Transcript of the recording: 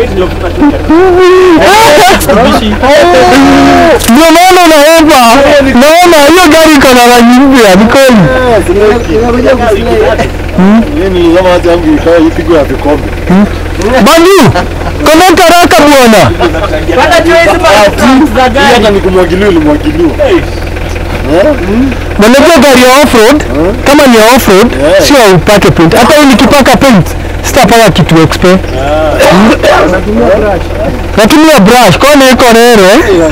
Ndio maana unaomba, naona hiyo gari iko na rangi mpya, ni kweli. Mimi kama hata yangu ikawa ipigwe ya vikombe. Bandu, komenta haraka bwana. Hii hata nikumwagiliwa ulimwagiliwa. Unajua gari ya offroad, kama ni ya offroad, sio upake paint. Hata hii nikipaka paint, sitapaka kitu expe. Natumia brush, kwani iko nere?